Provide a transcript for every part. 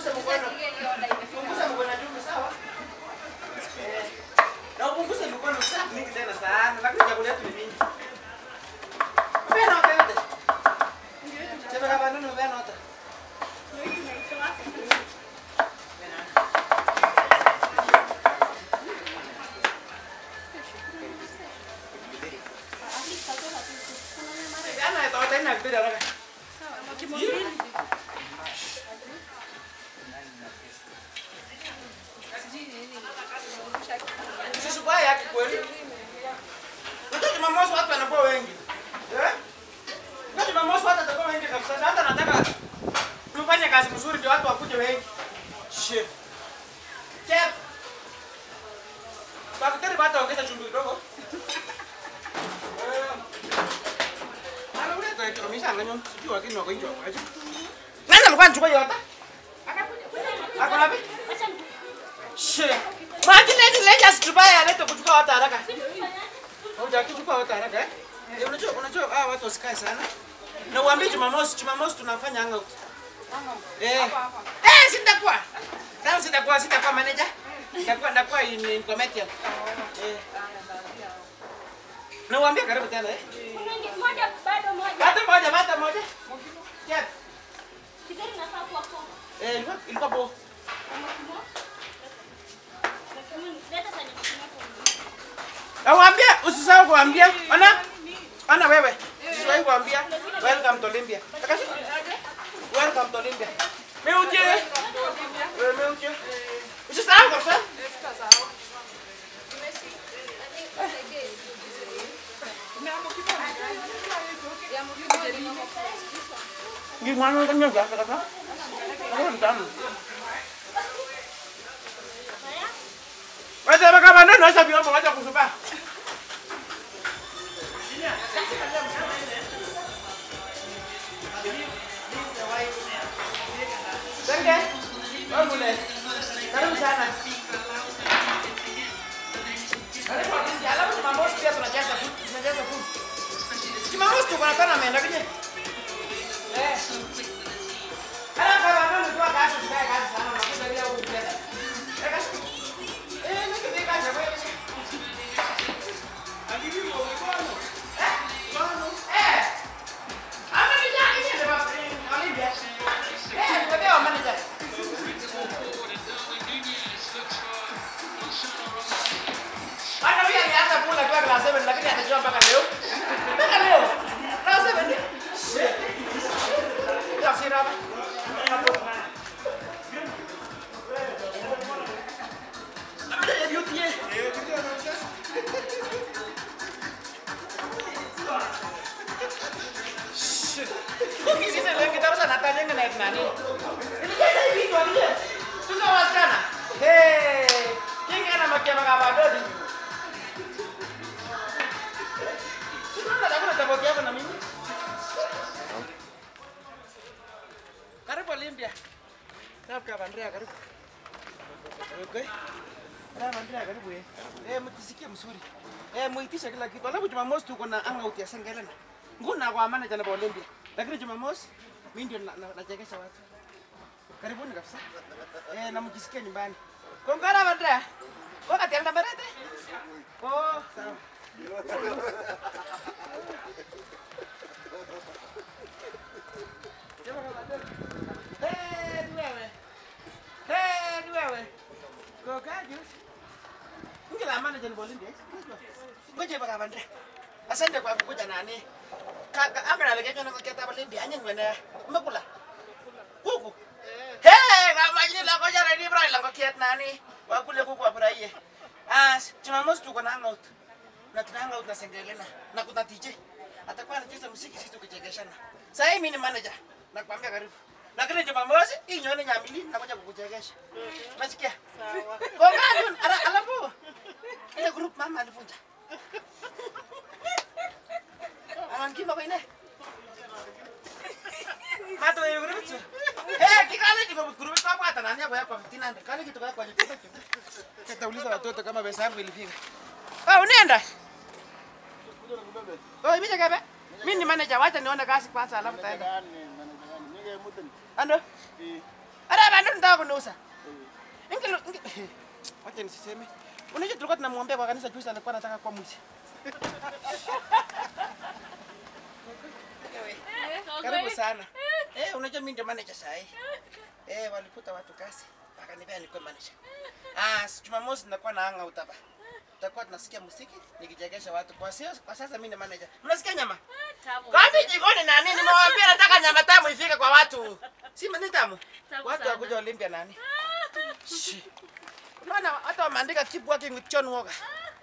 upunguze mkono. Punguza mkono juu sawa? Eh. Na upunguze mkono sana mingi tena sana. Lakini chakula yetu ni mingi. Mbona nota yote? Chebe kama nini mbona nota? Ana nota ina kibiri haraka. Usisubaya yake kweli. Unajua Jumamosi watu wanakuwa wengi. Eh? Unajua Jumamosi watu watakuwa wengi kabisa. Na Hata nataka tufanye kazi mzuri ndio watu wakuje wengi. Shit. Chef. Daktari bata ongeza chumvi kidogo. Eh. Ala ule kwa hiyo misa nganyo sijui wakini wako hiyo kwa hiyo. Nani alikuwa anachukua yote? Ako wapi? Shit. Maji leti leti asitubaya alete kuchukua watu haraka. Hujakichukua watu haraka eh? Eh, Unajua unajua ah watu wasikae sana. Na uambie Jumamosi, Jumamosi tunafanya hangout. Eh. Eh, sitakuwa. Sasa sitakuwa sitakuwa manager. Nitakuwa ndakuwa in, in comedian. Eh. Na uambie karibu tena eh. Hata moja, hata moja. Chef. Eh, ilikuwa ilikuwa bo. Na uambie usisahau kuambia. Ona. Ona wewe. Usisahau kuambia. Welcome to Olympia. Takasi. Welcome to Olympia. Meuje. Wewe meuje. Usisahau kabisa. Gimana kan nyoba kata? Aku rentan. Wacha baka bana na sabi mo wacha kusupa. Senge. Wamule. Karibu sana. Karibu wakati alafu Jumamosi pia tunajaza food, tunajaza food. Jumamosi tuko na tournament lakini eh. Ala kama ndio ndio kazi sikae kazi sana na kuja bila kucheza. Eh kasi. Eh ndio ndio kazi wewe. Akibi mo mkono. Eh? Mkono. Eh. Ama ni jani ni ndio basi Olympia. Eh, ndio ndio manager. Hata huyu alianza kula kwa class 7 lakini atajua mpaka leo. Mpaka leo. Class 7 ni. Shit. Hasira hapa. Labda ya beauty ye. Shit. Huki sisi leo kita harus anatanya ngenaik nani. Ini kayak saya video aja. Tuna wasichana. Hey. Kingi ana makia makabadodi. Sina nataka nataka yako na mimi. Karibu Olympia. Karibu kama Andrea karibu. Okay. Kama Andrea karibu eh. Eh mtisikie mzuri. Eh muitisha kila kitu. Alafu Jumamosi tuko na hangout ya Sengelena. Nguna kwa manager na Olympia. Lakini Jumamosi mimi ndio na- na- nachekesha watu. Karibuni kabisa. Eh na mjisikie nyumbani. Kongara Andrea. Wakati anda merete. Oh, sawa. Eh, ni wewe. Eh, ni wewe. Kokaje? Ungela manager ni Bolindi. Ngoje baka bande. Asante kwa kukuja nani. Kaka anga na lekejo na keta Bolindi anya ngwene. Mbakula. Kuku. Hey, kama jini la koja ready bra la kokiet nani. Wakule kuku afurahie. As, Jumamosi tuko na hangout. Na tuna hangout na Sengelena. Na kuna DJ. Atakuwa anacheza muziki sisi tukichekeshana. Sasa hii mimi ni manager. Nakwambia karibu. Lakini Jumamosi hii nyone nyamili nakuja kukuchekesha. Unasikia? Sawa. Kongani ala alafu. Ile group mama alivunja. Anankima kwa ine. Mato hiyo group tu. Eh, kikale kiko group kwa hata nani hapo yako 1500. Kale kitu kwa kwa jibu. Tutauliza watoto kama pesa yangu ilifika. Ah, unaenda? Oh, mimi jagabe. Mimi ni manager, wacha nione kazi kwanza alafu taenda. Ando? Ara bandu nda unataka kuniuza? Ingelo inge- Wacha nisiseme. Unajua tulikuwa tunamwombea kwa kanisa juzi alikuwa anataka kuwa mwizi. Karibu sana. Eh, unajua mimi ndio manager saa hii. Eh, walifuta watu kazi. Wakanipea nikuwe manager. Ah, si Jumamosi nitakuwa na hanga utapa. Tutakuwa tunasikia muziki nikichegesha watu. Kwa sio kwa sasa mimi ni manager. Mnasikia nyama? Kwani jikoni na nini? Nimewaambia nataka nyama tamu ifike kwa watu. Si ni tamu? Tamu Watu sana. wakuja Olympia nani? Shi. Unaona hata wameandika keep working with John Walker.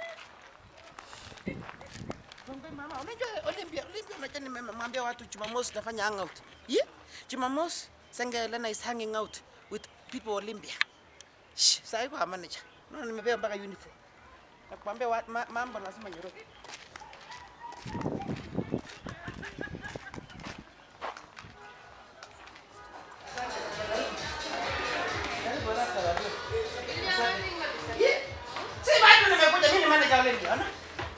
Mwambie mama, unajua Olympia, Olympia unajua nimemwambia watu Jumamosi tutafanya hangout. Yeah? Jumamosi Senge Elena is hanging out with people Olympia. Shh, sasa iko manager. Unaona nimepewa mpaka uniform. Nakwambia wa- ma, mambo lazima nyororo. Yeah. Si bado nimekuja mimi ni manager wa Olympia, unaona?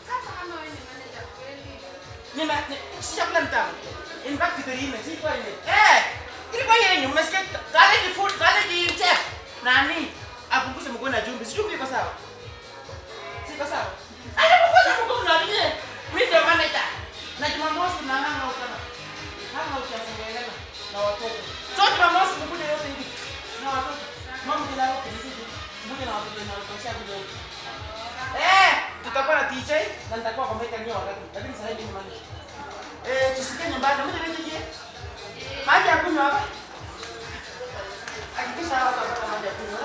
Nina ni- si chakula mtamu. In fact kitu ime si kwa ile. Eh, ilikuwa yenyu mmesikia kale ni food kale ni chef. Nani? Apunguze mguu na jumbi. Si jumbi iko sawa? Siko sawa. Anapunguza mguu na nini? Mimi ndio manager. Na Jumamosi tunahanga utana. Hanga utasengelea na watoto. So Jumamosi mkuje yote hivi. Na watoto. Mama bila yote hivi. Mmoja na watoto na watoto shaka Eh, tutakuwa na DJ na nitakuwa kwa meka nyo wakati. Lakini sasa hivi ni manager. Eh, tusikie nyumbani. Mmoja wewe je? Maji ya kunywa hapa. Hakikisha hapa kwa maji ya kunywa.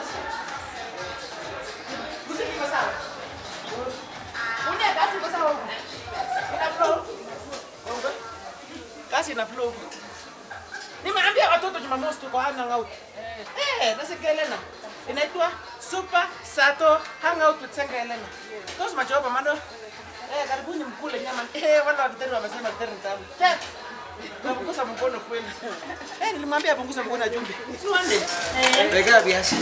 Muziki iko sawa? Une kasi iko sawa huko? Ina flow? Ongo? Kasi ina flow huko. Nimeambia watoto Jumamosi tuko hangout. Eh, nasikia Elena. Inaitwa Super Sato Hangout with Senga Elena. Tosi machopa mando. Eh, karibuni mkule nyama. Eh, wale wa kitendo wamesema kitendo tamu. Che. Napunguza mkono kweli. Eh, nilimwambia apunguze mkono na jumbe. Si wande. Eh. Weka viazi.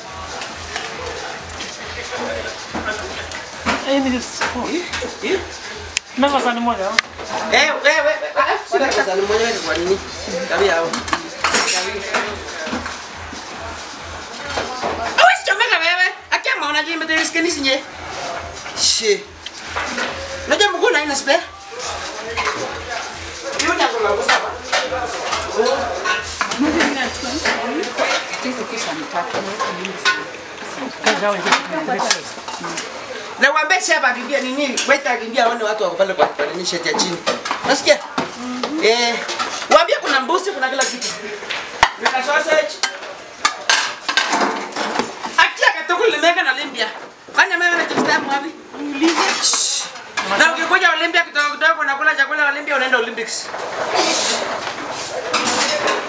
Eh? Namba sani moja. Eh, wewe, wewe. Sasa ni mmoja wetu kwa nini? Tabia hao. Awezi chomeka wewe. Akia maona jimbe tu riske sinye. Shi. Unajua mguu na ina spare? Hiyo ni kwa sababu saba. Na waambie shaba akimbia ni nini? Waita akimbia aone watu wako pale kwa kwa nini sheti ya chini. Nasikia? Eh, waambie kuna mbuzi, kuna kila kitu. Kuna sausage. Akia katoko limeka na Olympia. Fanya mama na chistamu wapi? Shh. Na ukikuja Olympia kidogo kidogo unakula chakula Olympia unaenda Olympics.